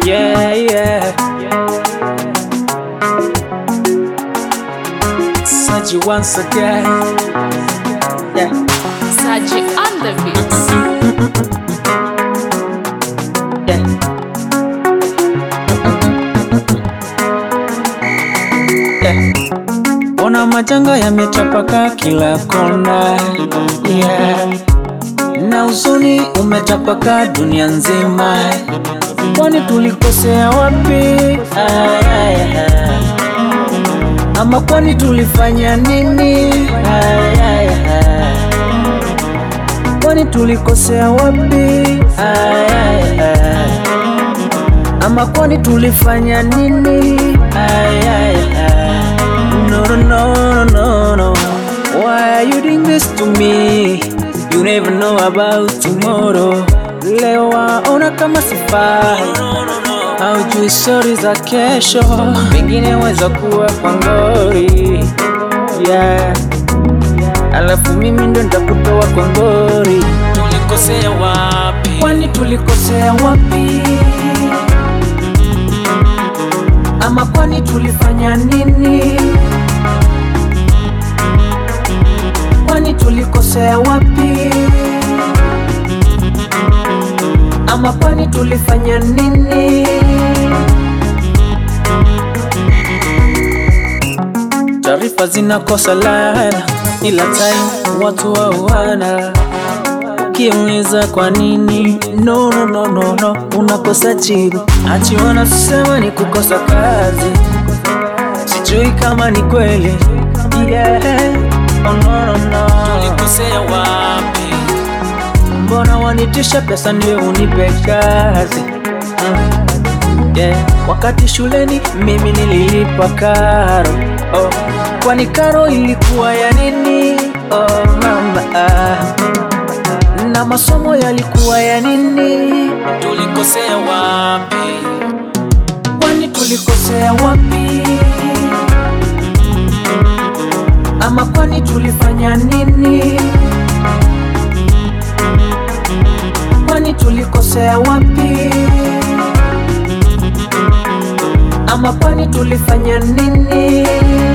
Yeah, yeah. Saji once again. Yeah. Saji on the beats. Yeah. Yeah. Ona majanga yametapaka kila kona yeah. Na huzuni umetapaka dunia nzima, kwani tulikosea wapi? Ay, ay, ay. Ama kwani tulifanya nini? Ay, ay, ay. Kwani tulikosea wapi? Ay, ay, ay. Ama kwani tulifanya nini? Ay, ay, ay. No, no, no, no, no. Why are you doing this to me? You never know about tomorrow. Leo waona kama sifai haujui stori za kesho, pengine weza kuwa kwa ngori yeah. Alafu mimi ndo nitakutoa kwa ngori. Tulikosea wapi? Kwani tulikosea wapi? Ama kwani tulifanya nini? Kwani tulikosea wapi? Ama kwani tulifanya nini? Taarifa zinakosa laana, ila time watu wauana. Ukiuliza kwa nini, no, no, no, no, no, unakosa jibu. Ati wanasema ni kukosa kazi, sijui kama ni kweli yeah. Oh, no, no, no. Tulikosea wapi? Mbona wanitisha pesa ndio unipe kazi uh, yeah. Wakati shuleni mimi nililipa karo oh. Kwani karo ilikuwa ya nini? Oh, mama ah. Na masomo yalikuwa ya nini? Tulikosea wapi? Kwani tulikosea wapi? Ama kwani tulifanya nini? Kwani tulikosea wapi? Ama kwani tulifanya nini?